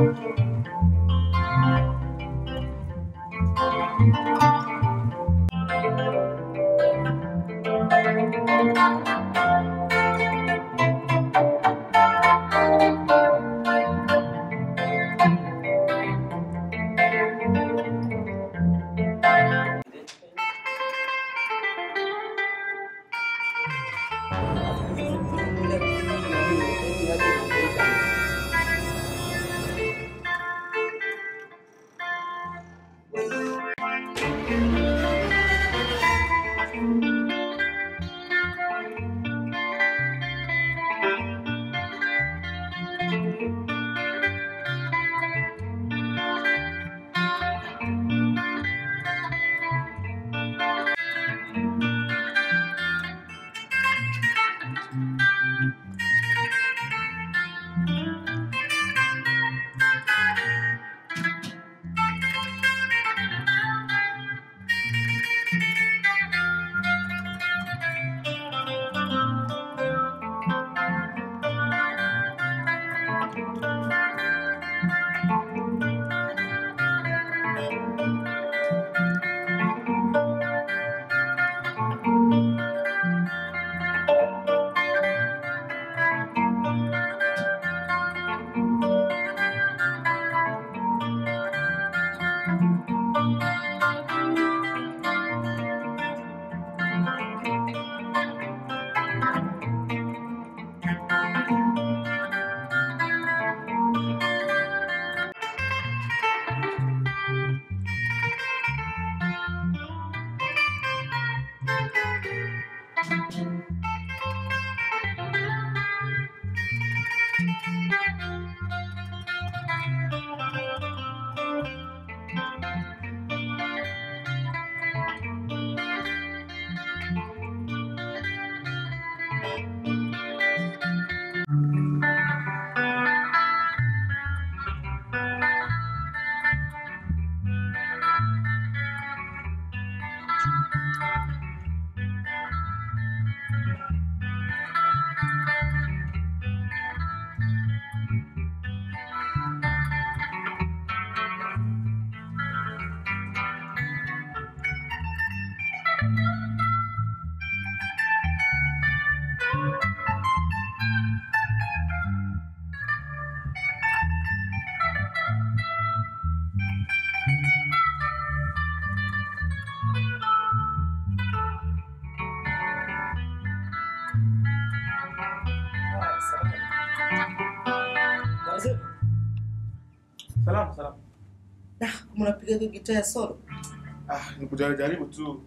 Salamu, salamu. Dah, kama unapiga hiyo gitaa ya solo. Ah, nikujaribu jaribu tu.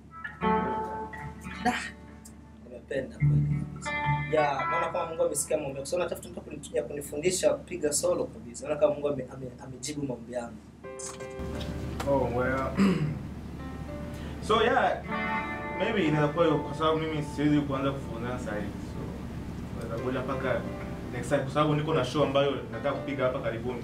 Dah. Nimependa kweli kabisa. Ya, maana kama Mungu amesikia maombi yangu. So natafuta mtu kuni- ya kunifundisha kupiga solo kabisa. Naona kama Mungu ame- ame- amejibu maombi yangu. Oh, well. so yeah, maybe inaweza kuwa hiyo kwa sababu mimi siwezi kuanza kufunzana sasa hivi. So, naweza kuja mpaka next time kwa sababu niko na show ambayo nataka kupiga hapa karibuni.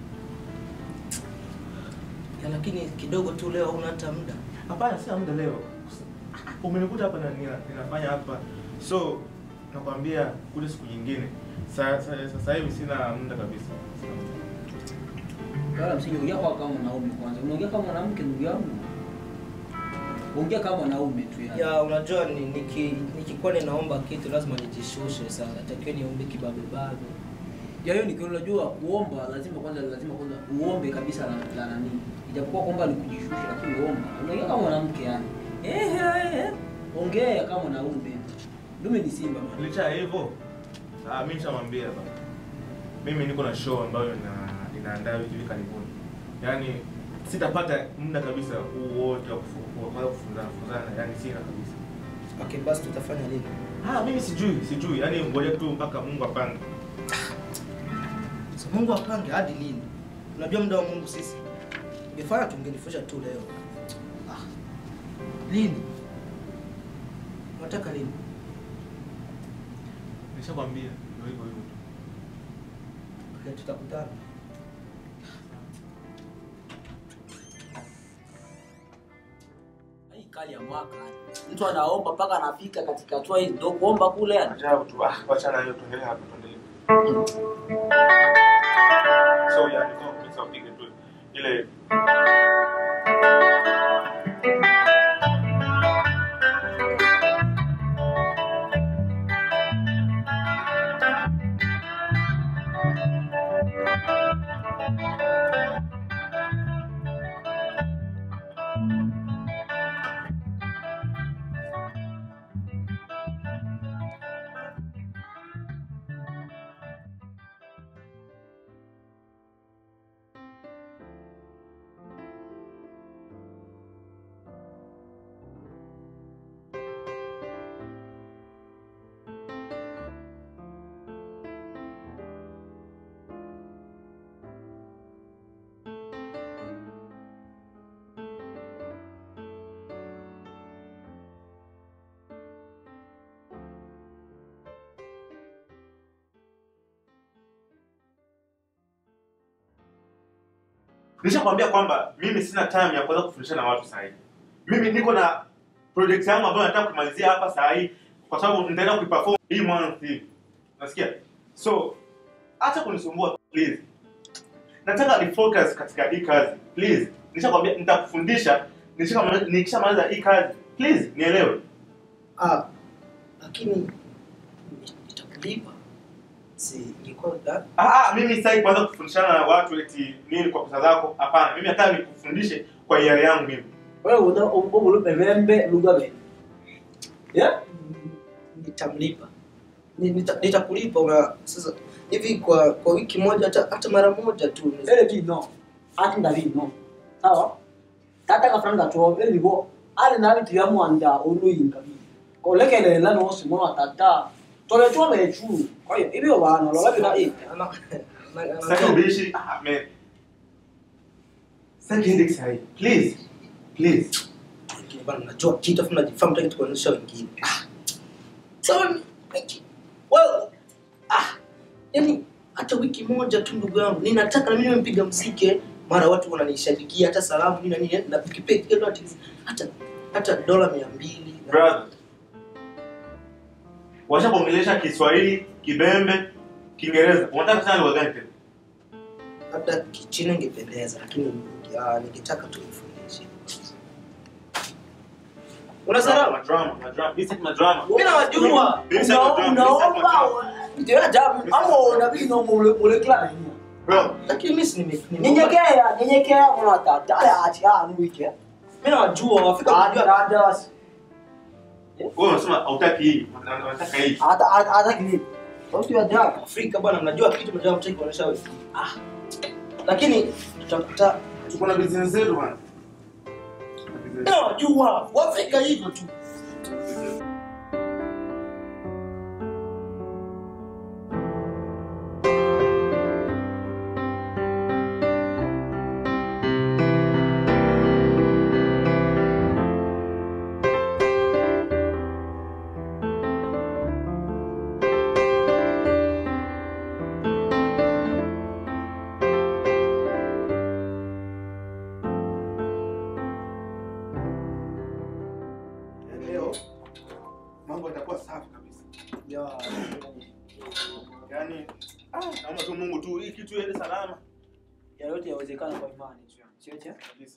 Ya, lakini kidogo tu leo huna hata muda. Hapana, sina muda leo. Umenikuta hapa na nina, ninafanya hapa. So, nakwambia kuja siku nyingine. Sa- sa- Sasa hivi sina muda kabisa. Sina muda. Wala msije ongea kwa kama mwanaume kwanza. Unaongea kama mwanamke ndugu yangu. Ongea kama mwanaume tu yani. Ya, unajua ni, niki, nikikuwa ninaomba kitu lazima nijishushe sana. Natakiwa niombe kibabe babe. Ya hiyo nikiona unajua kuomba lazima kwanza lazima kwanza uombe kabisa la, la nani. Ijapokuwa kwamba ni kujishusha lakini uomba. Unaongea kama mwanamke yani. Eh eh eh. Ongea kama mwanaume. Dume ni simba bwana. Licha ya hivyo, ah, mimi nishamwambia baba. Mimi niko na show ambayo ina inaandaa wiki hivi karibuni. Yaani sitapata muda kabisa huu wote wa kufu- wa kuanza kufunzana funzana, yaani sina kabisa. Okay, basi tutafanya lini? Ah, mimi sijui, sijui. Yaani ngoja tu mpaka Mungu apange. So, Mungu apange hadi lini? Unajua muda wa Mungu sisi. Ungefanya tungenifusha tu leo. Ah. Lini? Unataka lini? Nishakwambia ndio hivyo hivyo. tu. Okay, tutakutana. Hii kali ya mwaka. Mtu anaomba mpaka anafika katika hatua hii ndio kuomba kule yani. Ajabu tu. Ah, wacha na hiyo tuendelee hapa tuendelee. So, yeah, niko sasa upige tu ile nishakwambia kwamba mimi sina time ya kuweza kufundisha na watu sahihi mimi niko na project yangu ambayo nataka kumalizia hapa saa hii kwa sababu nitaenda kuiperform hii month hivi nasikia so acha kunisumbua please nataka ni focus katika hii kazi please nishakwambia nitakufundisha nishakamaliza- nikishamaliza hii kazi please nielewe Ah, lakini nitakulipa. Si ingekuwa da- ah, ah, mimi sitaki kuanza kufundishana na watu eti nini kwa pesa zako hapana mimi nataka nikufundishe kwa hiari yangu mimi wewe una ubulu bevembe lugabe yeah nitamlipa. Ni- nita- Nitakulipa una sasa hivi kwa kwa wiki moja hata hata mara moja tu. ele bino ati ndabino sawa tata kafranga to ele bo ale na bitu ya mwanda oluyinga bi kolekelela no simona tata tole tole chu kwa hiyo ibyo bana lola bila eh Ana- ana- ana- Sitaki ubishi. Ah, man. Sitaki headache sahi. Please. Please. Lakini bana najua kitu afu najifaa mtaki tukuonyesha wengine. Ah. Sawa ni- wewe ah yani hata wiki moja tu ndugu yangu ninataka na mimi nimpiga mziki mara watu wananishabikia hata salamu nini na nini na pikipiki hata hata hata dola 200 na- Brother. Washa kuongelesha Kiswahili, Kibembe, Kiingereza. Unataka sana lugha gani tena? labda kichina ingependeza lakini ah, ningetaka tu nifundishe una salamu Drama, drama. Mimi sitaki madrama. mimi nawajua Mimi sitaki madrama. Mimi sitaki madrama. ndio ajabu amo na bino mule mule kila nini Bro, lakini mimi si nime nime- nyenyekea nyenyekea mwana tata ale ati ah nuike mimi nawajua wafika hadi kujua hadi basi wewe unasema hautaki hii, unataka hii. hata hata kile watu ya ajabu Afrika bwana mnajua kitu mnajua mtaki kuonesha wewe ah lakini tutakuta Tuko na business zetu bwana. mimi nawajua Waafrika hivyo tu Leo mambo yatakuwa safi kabisa. ya Yaani ah, naomba tu Mungu tu hii kitu iende salama ya yote yawezekana kwa imani tu sio je kabisa.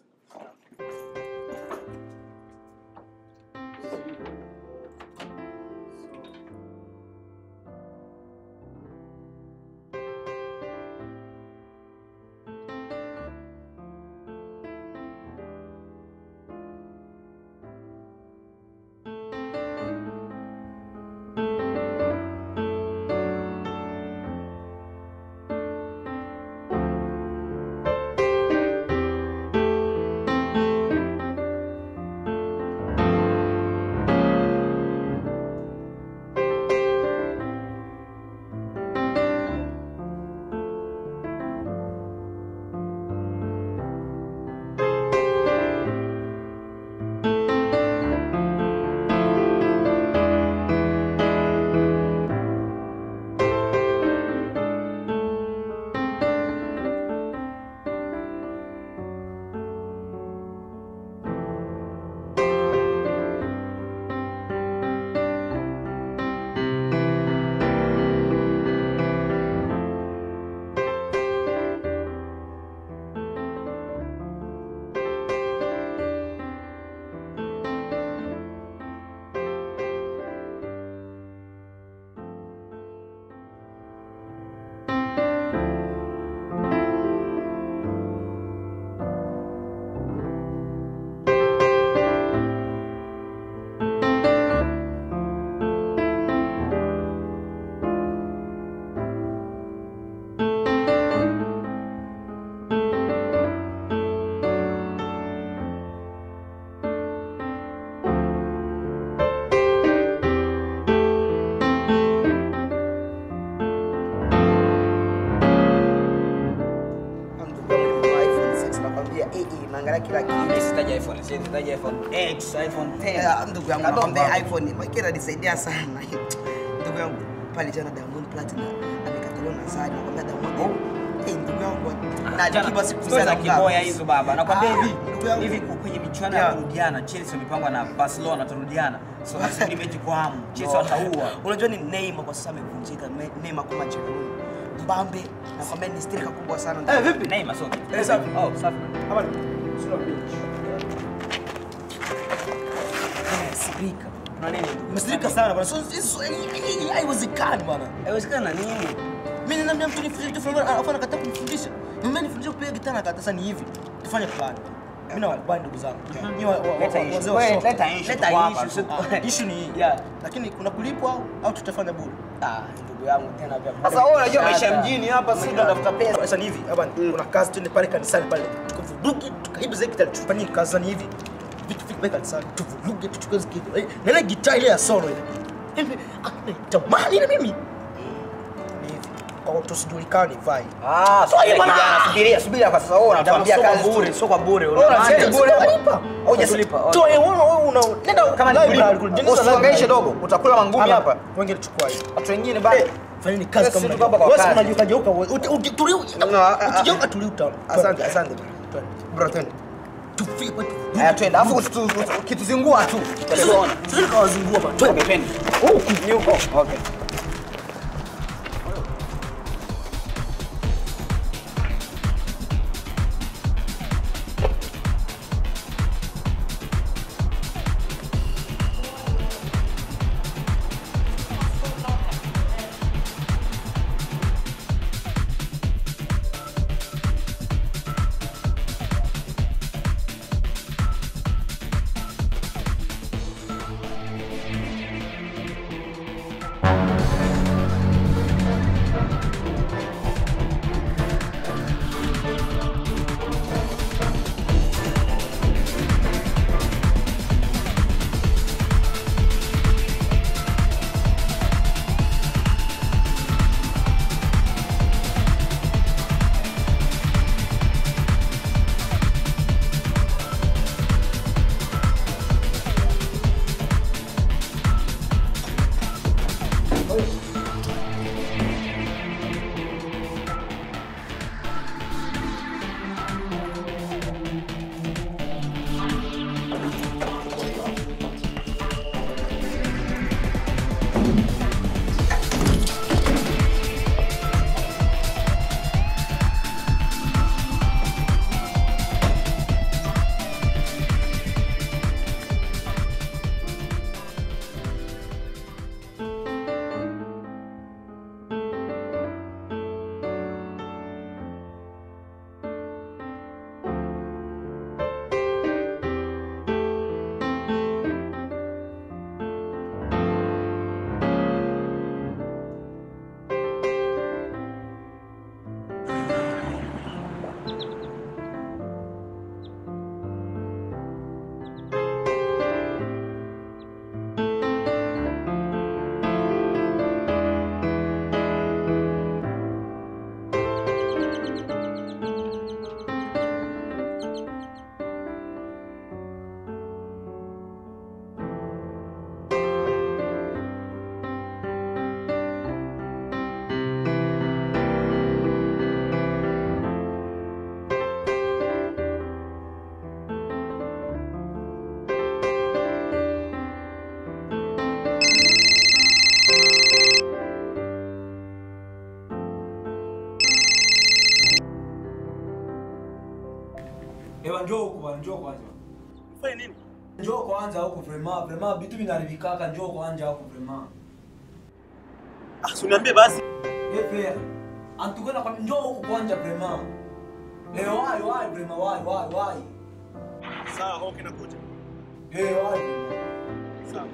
anaangalia kila kitu. Mimi sitaji iPhone, sitaji iPhone X, iPhone 10. Eh, ndugu yangu Kadogo nakwambia hapo. iPhone Mike ananisaidia sana. Ndugu yangu pale jana Diamond Platinum amekataliwa na Zari nakwambia Diamond. Eh, ndugu yangu na Jana, Alikiba siku stori za sana kiboya hizo baba. Nakwambia Ah, hivi, ndugu yangu. hivi kwenye michuano ya Yeah. kurudiana, Chelsea wamepangwa na Barcelona turudiana. So nasubiri mechi kwa hamu. Chelsea wataua. Unajua ni Neymar kwa sasa amevunjika. Ne- Neymar kama Jerome. Mbambe nakwambia ni striker kubwa sana. Eh, vipi? Neymar so. Eh, safi. Oh, safi. Habari. Sina bench. Sirika. Kuna nini? Umesirika sana bwana. So so- hii- hii haiwezekani bwana. Haiwezekana nini? Mimi ninaambia mtu nifundishe kitu fulani alafu anakataa kunifundisha. Mimi nifundishe kupiga gitaa na kata sasa ni hivi. Tufanye plan. Mimi na wakubali ndugu zangu. Ni wa- wa- wa- Leta issue. wazee wa Wewe, soka. leta issue Leta tu hapa issue, tu. so- Issue ni hii. Yeah. Lakini kuna kulipwa au- au tutafanya bure? Ah, ndugu yangu tena pia. Sasa wewe unajua maisha ya mjini hapa si ndo tafuta pesa. Sasa ni hivi, hapa kuna kazi twende pale kanisani pale. Tukavuruge, tukaibe zile gitaa tufanye kazi sasa ni hivi. Vitu vitu pale kanisani. Tuvuruge, tuchukue zile gitaa. Eh, Na ile gitaa ile ya solo ile. Hivi, ah, tamani ile mimi. Ni hivi. Kwa tusijulikane vai. Ah, so hiyo kijana, bwana. subiria, subiria kwa sasa wewe unatuambia Sio kwa kazi bure, tu. sio kwa bure. Wewe unasema Sio bure. unalipa. Hujatulipa, okay. Toa wewe wewe una nenda Kama ni library, bure, jeneza usihangaishe library. dogo, utakula mangumi Ama, hapa. Wengine chukua hiyo. Watu wengine bado. Fanyeni kazi Sisi kama tuko hapa kwa wewe kazi. unajua geuka wewe. Uti- uki- tulia. No, ah, ah, Ukigeuka tulia uta. Asante, asante. Bro, twende. Tufike kwetu. Haya twende, alafu usitu- usitu- ukituzingua tu. Tuone. Sisi tukawazingua bwana. Twende. Okay, twende. Huku ni huko. Okay. Ewa njoo huku bwana, njoo kwanza. Fanya nini? Njoo kwanza huku vrema, vrema vitu vinaharibikaka, njoo kwanza huku vrema. Ah, si uniambie basi. Eh fair. Antukana kwa njoo huku kwanza vrema. Eh wai wai vrema wai wai wai. Sawa, okay nakuja. Eh wai vrema. Sawa.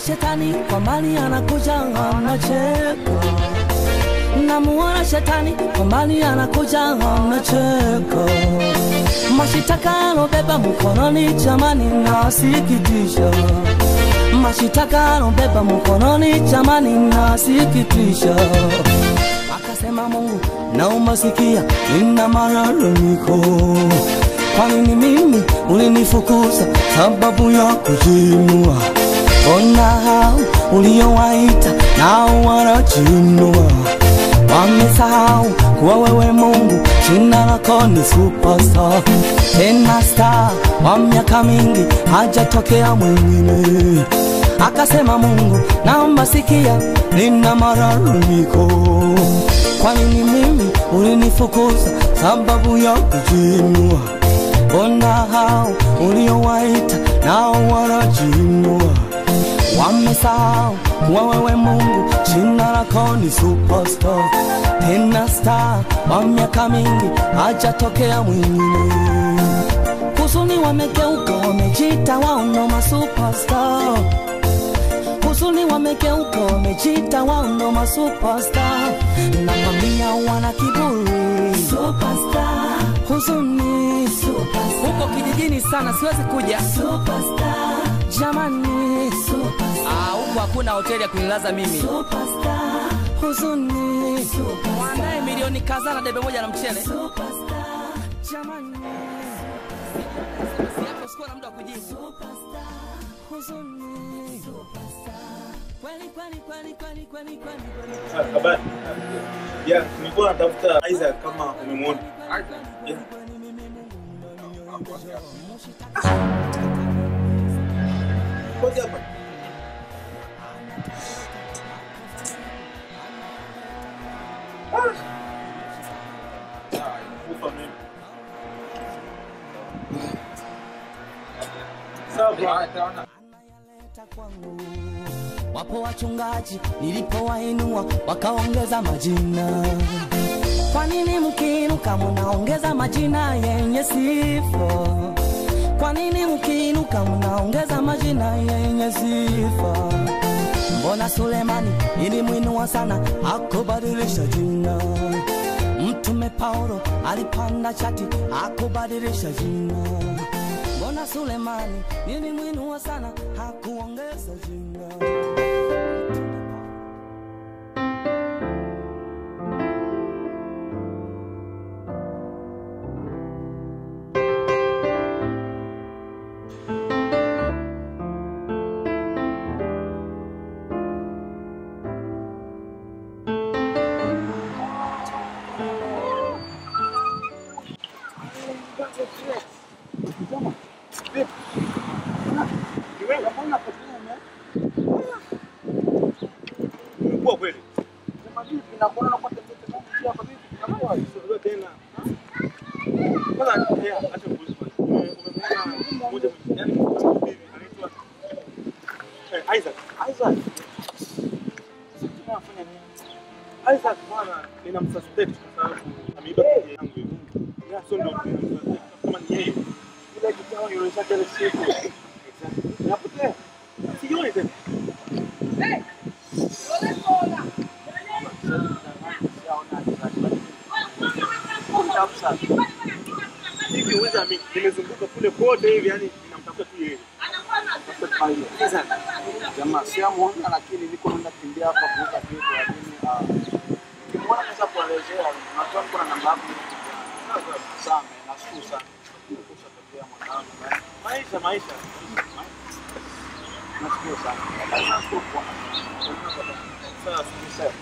shetani kwa mbali anakuja anacheka namuona shetani kwa mbali anakuja anacheka mashitaka alobeba mkononi jamani nasikitisha mashitaka alobeba mkononi jamani nasikitisha akasema mungu naomba sikia nina malalamiko kwa nini mimi ulinifukuza sababu ya kujiinua ona hao uliowaita nao wanajinua wamesahau kuwa wewe mungu jina lako ni superstar tena star wa miaka mingi hajatokea mwingine akasema mungu naomba sikia nina malalamiko kwa nini mimi ulinifukuza sababu ya kujiinua mbona hao uliowaita nao wanajinua wamesahau kuwa wewe mungu jina lako ni superstar tena star wa miaka mingi hajatokea mwingine huzuni wamegeuka wamejita wao ndo masuperstar huzuni wamegeuka wamejita wao ndo masuperstar namwambia wana kiburi superstar huzuni huko kijijini sana siwezi kuja superstar jamani Ah, huko hakuna hoteli ya kunilaza mimi huzuni mwandae milioni kadhaa na debe moja na mchele jamani Siapo sikuwa na muda wa kujibu huzuni kweli kweli kweli kweli kweli kweli kweli Habari. Ya, nilikuwa natafuta Isaac kama umemwona. Yeah. Ngoja hapa. Ah. Kufa mimi. Sawa, bro. wapo wachungaji nilipowainua wakaongeza majina kwa nini mkiinuka munaongeza majina yenye sifa kwa nini mkiinuka munaongeza majina yenye sifa mbona sulemani ilimwinua sana akubadilisha jina mtume paulo alipanda chati akubadilisha jina mbona sulemani ilimwinua sana hakuongeza jina Umekuwa kweli? Sio tena. Kwanza, yeah, acha kuuliza swali. Ume- umemwona mmoja mwenye- yaani mtu hivi, anaitwa, eh, Isaac. Isaac bwana ninamsuspect kwa sababu ameiba keki yangu hiyo. Yeah, so ndo ninamsuspect kama ni yeye. Ile kitawa inaonyesha kile siku. Exactly. Napotea. Sioni tena. hivi uweza mi nimezunguka kule kote hivi yani ninamtafuta tu yeye Jamaa siamuona, lakini niko naenda kimbia hapa kuuza vitu, lakini ah, nikimwona naweza kuelezea. Najua niko na namba yako sana, nashukuru sana kushatokea mwanangu, maisha maisha nashukuru sana, nashukuru kwa sasa sana.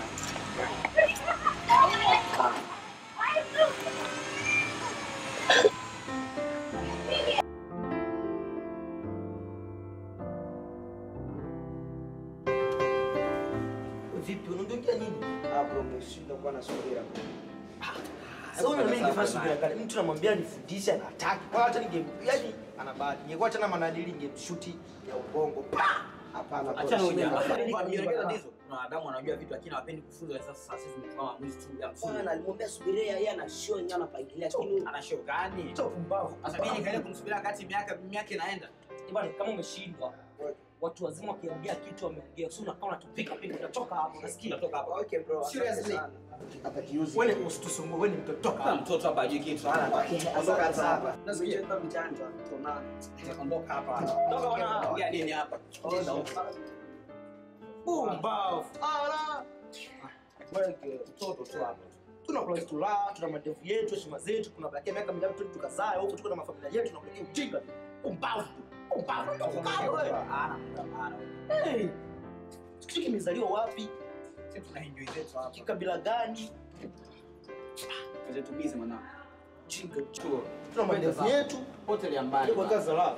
Vipi, unaongea nini? Hapo umeshindwa kuwa na subira. Sasa una mimi nifanye subira kale. Mtu namwambia nifundishe anataki. Kwa hata ninge yani Ana bahati. Ingekuwa tena manadili ingemshuti ya ubongo. Pa! Hapana. Achana kwa- huja. Shida. Nielekeza tatizo. Kuna wanadamu wanajua vitu lakini hawapendi kufunzwa. Sasa sisi tumechukua maamuzi tu ya msingi. Bwana alimwambia subiria yeye ana show yenyewe anapangilia lakini Ana show gani? pumbavu. Sasa mimi nikaenda kumsubiria wakati miaka miaka inaenda. Bwana kama umeshindwa watu wazima wakiongea kitu wameongea, sio unakaa unatupika pika, utachoka hapo, unasikia? Toka hapa. Okay bro. asante Seriously. sana. Wewe ni usitusumbue, wewe ni mtoto, toka Kama hapa. mtoto hapa hajui kitu. Ondoka hapa. Nasikia. Mjeta mjanja. Tuonane. Ondoka hapa. Toka bwana. Ongea nini hapa? Nenda huko. Pumbavu. Ala. Wewe mtoto tu hapa. Tuna place tu la, tuna madevu yetu, heshima zetu, tunabakia miaka mingapi tu tukazae huko tuko na mafamilia yetu tunakuletea ujinga. Pumbavu. Pumbavu. Toka wewe. Ana ana. Hey. Kitu kimezaliwa wapi? Sisi tuna enjoy zetu hapa. Kikabila gani? Kaje tu busy mwanangu. Jinga. Chuo. Tuna madevu yetu. Hotel ya mbali. Kwa kazi la.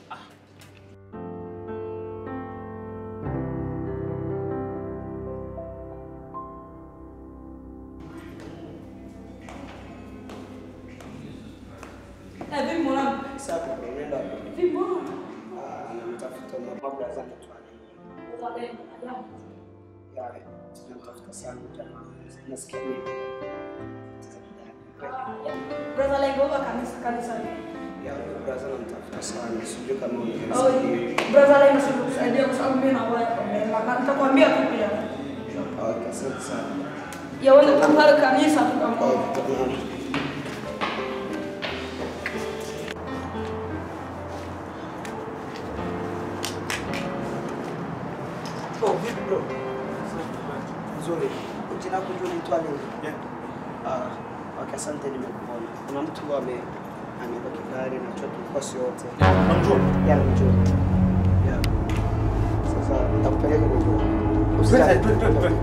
Eh, vipi mwanangu? Sasa bro, nenda hapo. Vipi mwanangu? Ah, anamtafuta mambo ya zangu tu. Uzalendo, ajabu. Yale. Tunamtafuta sana jamaa. Nasikia mimi. Brother Lengo wa kanisa kanisa. Ya brother namtafuta sana. Sijui kama Oh, unaweza. brother Lengo sio kusaidia kwa sababu mimi na wewe kwa na nitakwambia tu pia. Okay, asante sana. Ya wewe kwa pale kanisa tu kama. Okay, tuonane. Oh, vipi bro? Nzuri. Jina lako ndio unaitwa nini? Yeah. Ah, okay, asante nimekuona. Kuna mtu ame amebeba kigari na choki kosi yote. Unamjua? Ya njoo. Ya. Sasa nitakupeleka kwa njoo. Twende, Usijali. twende, twende, twende.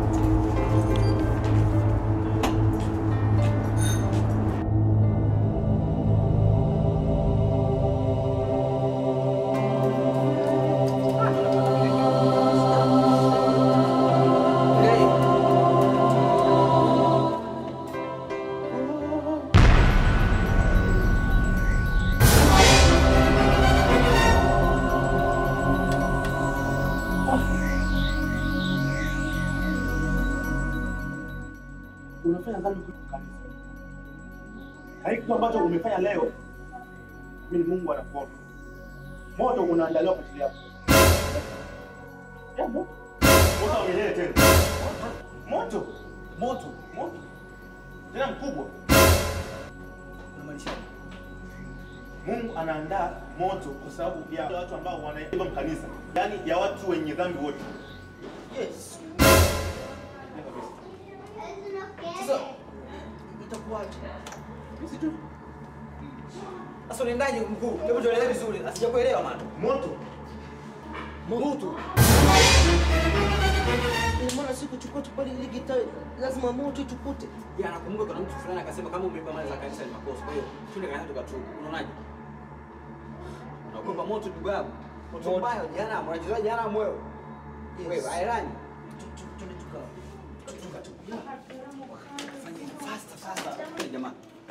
unafanya dhambi kuliko kanisa. Na hiki kitu ambacho umefanya leo, mimi ni Mungu anakuona. Moto unaandaliwa kwa ajili yako. Ya, moto. Moto wa milele tena. Moto. Moto. Moto. Tena mkubwa. Unamaanisha? Mungu anaandaa moto kwa sababu ya watu ambao wanaiba kanisa, yaani ya watu wenye dhambi wote. Yes. Sasa itakuwaje? Sisi Sasa unaendaje mkuu? Hebu tueleze vizuri. Asijakuelewa maana. Moto. Moto. Ina maana si kuchukua tu pale ile gitaa, lazima moto itukute. Ya nakumbuka kuna mtu fulani akasema kama umeiba mali za kanisa ni makosa. Kwa hiyo twende kanisa tukatubu. Unaonaje? Unaogopa moto ndugu yangu. Moto Moto. mbaya jana, unacheza jana wewe. Yes. Wewe airani. Tu- tu- Twende tuka. Tuka tu. Fanya faster faster. Hey, jamaa.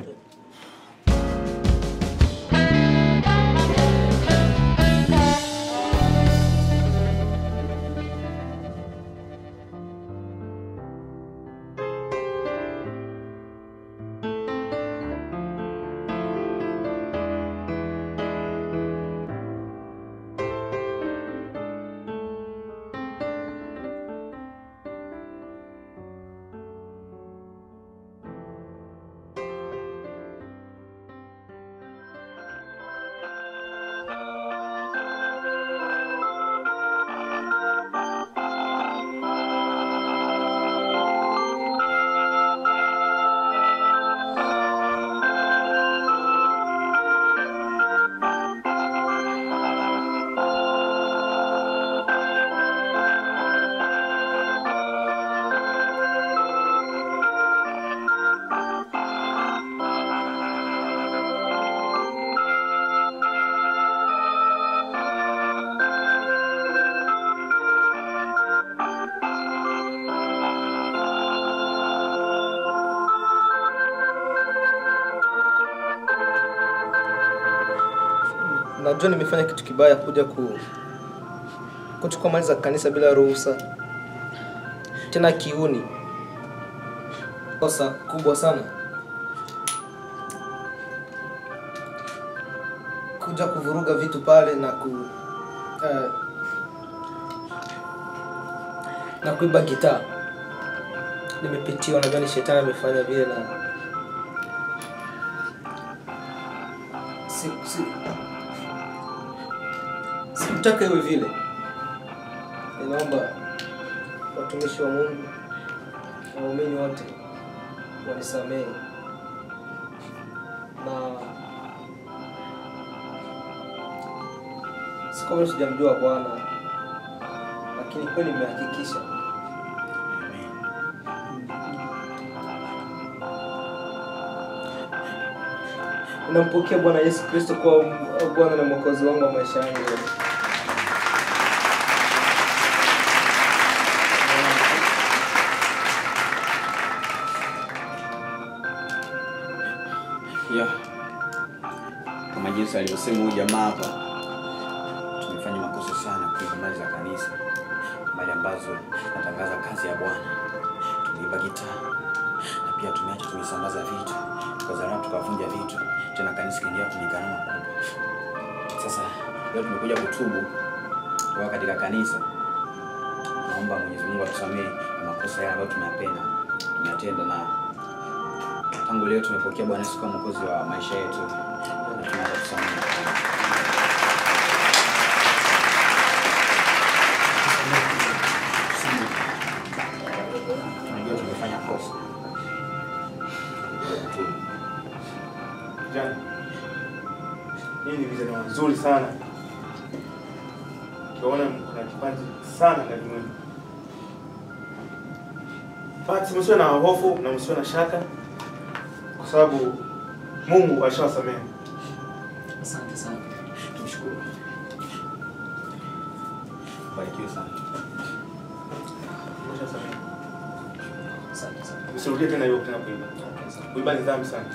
Najua nimefanya kitu kibaya kuja ku kuchukua mali za kanisa bila ruhusa, tena kiuni. Kosa kubwa sana kuja kuvuruga vitu pale na ku uh, na kuiba gitaa nimepitiwa najua ni shetani amefanya vile na si, si, sikutaka iwe vile ninaomba watumishi wa mungu na waumini wote wanisamehe na si kwamba sijamjua bwana lakini kweli nimehakikisha nampokea bwana yesu kristo kuwa bwana na mwokozi wangu wa maisha yangu yote yeah. kama jinsi alivyosema huyu jamaa hapa tumefanya makosa sana kuiba mali za kanisa mali ambazo natangaza kazi ya bwana tumeiba gitaa na pia tumeacha tumesambaza vitu tukazarau tukavunja vitu tena kanisa kaingia kwenye gharama kubwa sasa leo tumekuja kutubu kutoka katika kanisa naomba mwenyezi mungu atusamehe na makosa yale ambayo tumeyapenda tumeyatenda na tangu leo tumepokea bwana yesu kama mwokozi wa maisha yetu na tunaanza kusamehe tunajua tumefanya kosa Vijana, nyinyi ni vijana wazuri sana, tunaona kuna kipaji sana ndani mwenu. Basi msiwe na hofu na msiwe na shaka, kwa sababu Mungu alishawasamehe. asante sana tumshukuru barikiwe sana Alishawasamehe. asante sana Msirudie tena hiyo tena kuiba. Kuiba ni dhambi sana.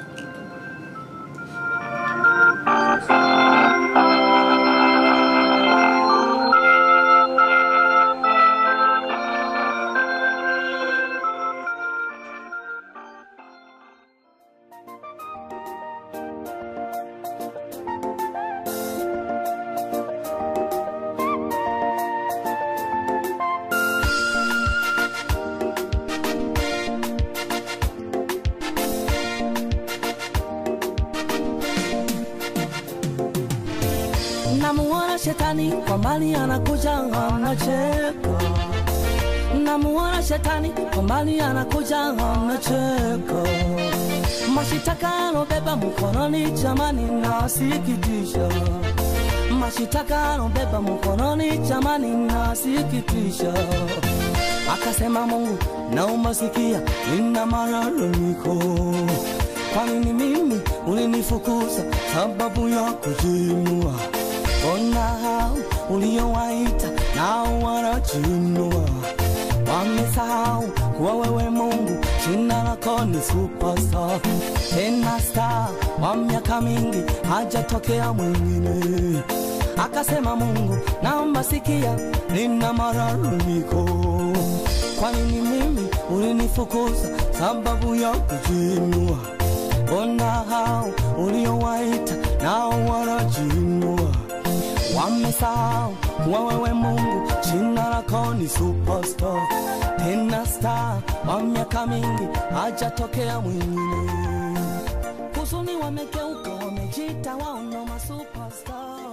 namuona shetani kwa mbali anakuja anacheka namuona shetani kwa mbali anakuja anacheka mashitaka anobeba mkononi chamani nasikitisha mashitaka anobeba mkononi chamani nasikitisha akasema mungu naomba sikia nina malalamiko kwa nini mimi ulinifukuza sababu ya kujinua mbona hao uliowaita nao wanajinua wamesahau kuwa wewe mungu jina lako ni superstar tena star wa miaka mingi hajatokea mwingine akasema mungu naomba sikia nina malalamiko kwa nini mimi ulinifukuza sababu ya kujinua mbona hao uliowaita nao wanajinua wamesahau kuwa wewe mungu jina lako ni superstar tena star wa miaka mingi hajatokea mwingine huzuni wamegeuka wamejita wao ndo masuperstar